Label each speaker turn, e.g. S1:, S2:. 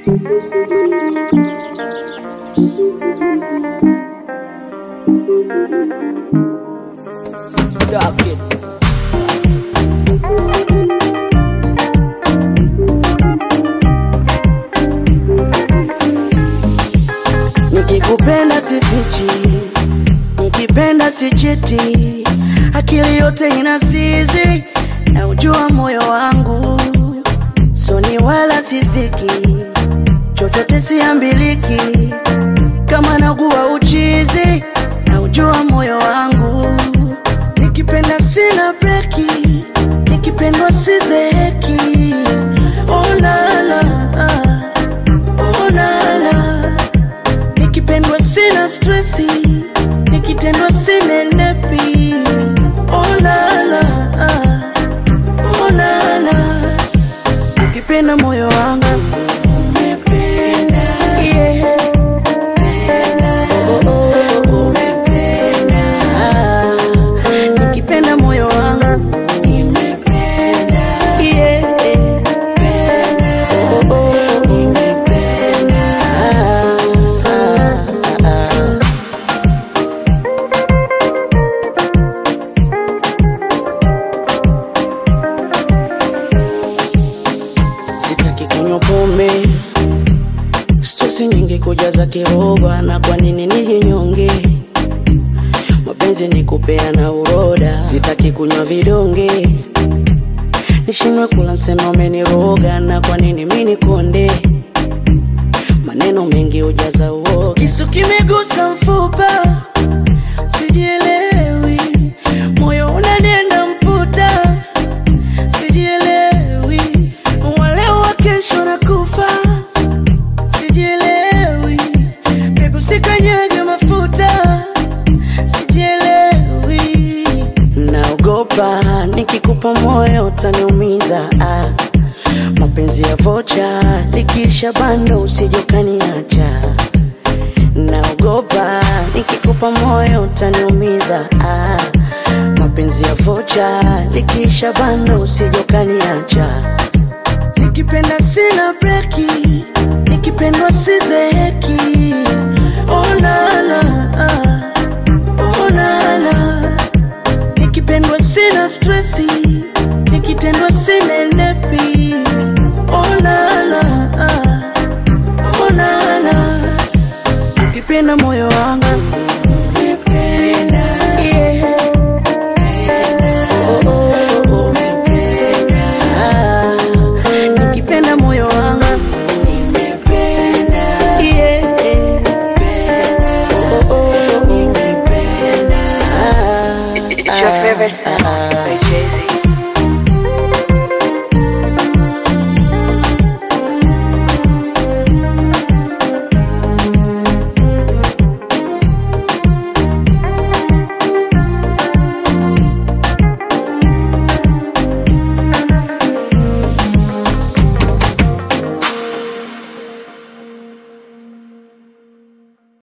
S1: Stop it. Nikikupenda sifichi, nikipenda sichiti, akili yote inasizi na ujua moyo wangu, soni wala sisiki, chochote siambiliki, kama naguwa uchizi na ujua moyo wangu, nikipenda sina breki, nikipendwa sizeki, oh la la, oh la la nikipendwa sina stresi, nikitendwa sinenepi. Oh la la, oh la la, ukipenda moyo wangu Yeah. Oh, oh, oh. Ah, nikipenda moyo wangu Yeah. Oh, oh, oh. Ah, ah, ah. Sitaki kunywa pombe, stresi nyingi kujaza kiroba, na kwa nini nijinyonge? Mapenzi ni kupeana uroda, sitaki kunywa vidonge, nishindwe kula nsema umeniroga, na kwa nini mimi nikonde? Maneno mengi hujaza uoga, kisu kimegusa mfupa, sijielewi, moyo unanienda mputa sijielewi, wale wa kesho na kufa, sijielewi, bebu sikanyage mafuta, sijielewi, naogopa nikikupa moyo utaniumiza, ah. mapenzi ya vocha likisha bando usijokaniacha naogopa nikikupa moyo utaniumiza ah. mapenzi ya vocha likisha bando usijokaniacha nikipenda sina breki nikipendwa sizeki oh la la, ah. oh la la. nikipendwa sina stresi nikitendwa sinenepi oh la la, ah. oh la la ukipenda moyo wangu Yeah. Oh, oh, oh. Ah, nikipenda moyo wangu Yeah. Oh, oh, oh. Ah,
S2: It's your favorite song by Jay